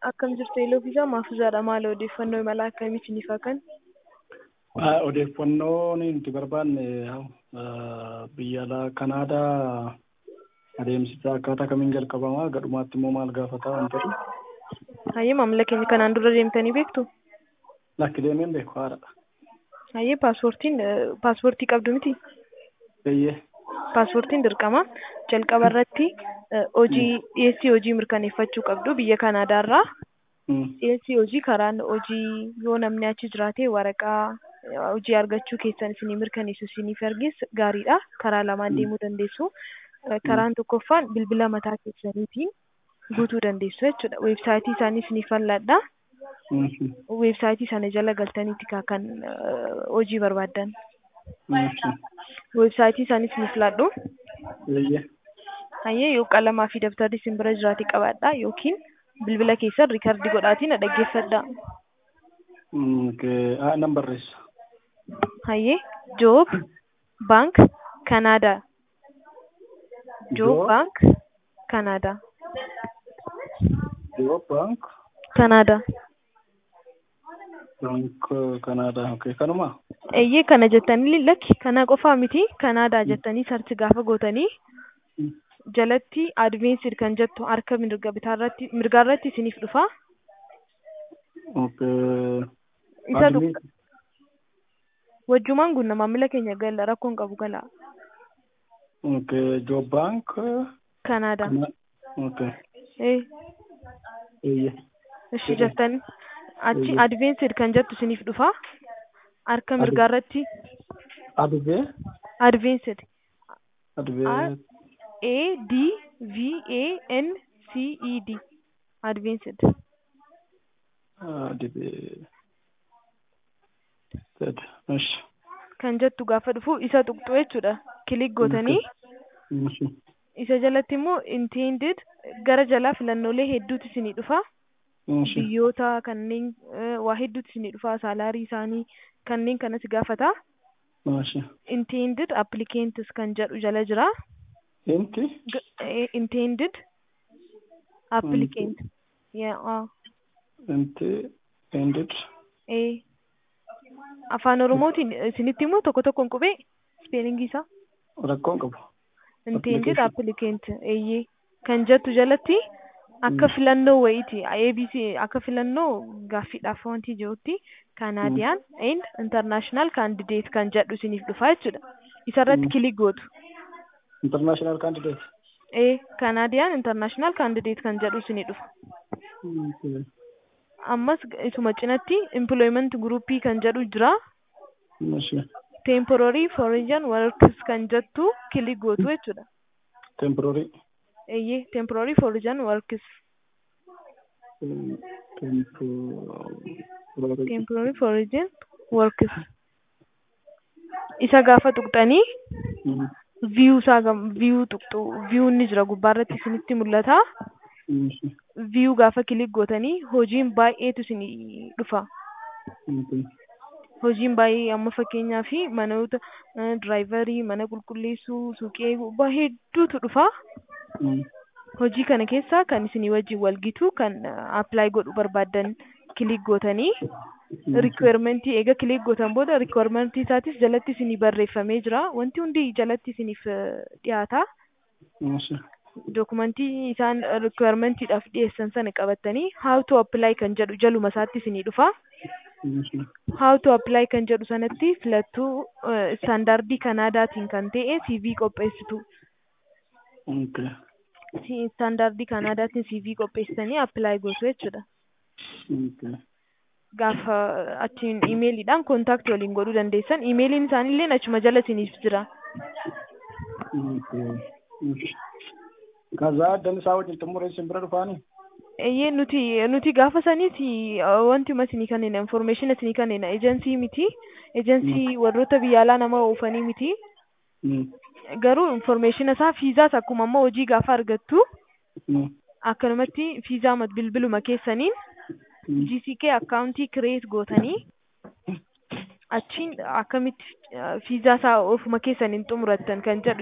Akkam jirtu Elooffisaa Maafuuzaadha. Maal odeeffannoo imala akkamii isiniif hakan? Odeeffannoo nuti barbaanne biyya alaa Kanaadaa adeemsisaa akkaataa kamiin jalqabamaa gadhumaatti immoo maal gaafataa waan ta'eef. Hayyee maamila keenya kanaan dura deemtanii beektu? Lakki deemeen beeku haadha. Hayyee paaspoortiin paaspoortii qabdu miti? Eeyyee. Paaspoortiin dirqama. Jalqaba irratti hojii dhiyeessii hojii mirkaneeffachuu qabdu biyya Kanaadaarraa. Dhiyeessii hojii karaan hojii yoo namni achi jiraate waraqaa hojii argachuu keessan isinii mirkaneessu isiniif erges gaariidha. Karaa lamaan deemuu dandeessu. Karaan tokkoffaan bilbila mataa keessaniitiin guutuu dandeessu jechuudha. Weebsaayitii isaanii isiniif fal'aadha. Weebsaayitii sana jala galtaniiti kan hojii barbaaddan. Weebsaayitii isaanii isiniif laadhu. Hayyee yoo qalamaa fi dabtarri isin bira jiraate qabaadha yookiin bilbila keessan riikardii godhaatiin na dhaggeeffadha. Nan barreessa. Hayyee Joob Baank Kanaadaa. Joob Baank Kanaadaa. Joob Baank Kanaadaa. Baank Kanaadaa. Okay, kanuma. Eeyyee kana jettanii lakki kana qofaa miti Kanaadaa jettanii sarchi gaafa gootanii jalatti adveensid kan jettu harka mirga bitaarratti mirgaarratti isiniif dhufa. Okay. Isa tokko wajjumaan gunna maamila keenya gala rakkoon qabu gala. Okay, Joob Baank. Kanaadaa. Okay. Ee. Eeyyee. Ishi jettanii achi adveensid kan jettu isiniif dhufa. Harka mirgaarratti Advee. adveensid. Advee. A D V A N C E D advanced Advee. Esh. kan jettu gaafa dhufu isa tuqxu jechuudha kilik gootanii isa jalatti immoo intended gara jalaa filannoolee hedduutu isinii dhufa biyyoota kanneen waa hedduutu isinii dhufa saalaarii isaanii kanneen kanas gaafata intended applicants kan jedhu jala jira Inti. intended applicant yeah Inti. Ended. eh afaan oromootiin isinitti immoo tokko tokkoon qubee ispeelingii isaa Rakkoon qabu. intended applicant eeyyee kan jettu jalatti akka filannoo wayiiti abc akka filannoo gaaffiidhaaf wanti jirutti kanaadiyaan and international candidate kan jedhu isiniif dhufa jechuudha isarratti kilik gootu International candidate. ee kanaadiyaan international candidate kan jedhu isinii dhufa ammas isuma cinatti employment groupii kan jedhu jira temporary foreign workers kan jettu kilik gootu jechuudha Temporary. eeyyee temporary foreign workers Temporary. temporary foreign workers isa gaafa tuqxanii view isaa view tuqxu view inni jira gubbaarratti isinitti mul'ata view gaafa kilik gootanii hojiin baay'eetu isinii dhufa hojiin baay'ee amma fakkeenyaa fi manoota diraayivarii mana qulqulleessuu suuqii eeguu hedduutu dhufa hojii kana keessaa kan isinii wajjin walgitu kan apply godhu barbaaddan kilik gootanii rikweermentii eega kilik gootan booda rikweermentii isaatis jalatti isinii barreeffamee jira wanti hundi jalatti isiniif dhiyaata dokumentii isaan rikweermentiidhaaf dhiyeessan sana qabattanii how to apply kan jedhu jaluma isaatti isinii dhufa how to apply kan jedhu sanatti filattuu istaandaardii kanaadaatiin kan ta'e CV qopheessitu istaandaardii kanaadaatiin CV qopheessitanii apply gootu jechuudha. Gaafa achiin imeeliidhaan kontaaktii waliin godhuu dandeessan imeeliin isaaniillee achuma jala isiniif jira. Kazaa addan isaa wajjin xumuree isin bira dhufaanii? Eeyyee nuti nuti gaafa saniiti wanti isinii kanneen information isinii kanneen ejensii miti ejensii warroota biyya alaa nama oofanii miti. Garuu information isaa fiizaas akkuma ammoo hojii gaafa argattu akkanumatti fiizaa bilbiluma keessaniin GCK akkaawuntii kireet gootanii achiin akkamitti fiizaa isaa ofuma keessaniin xumurattan kan jedhu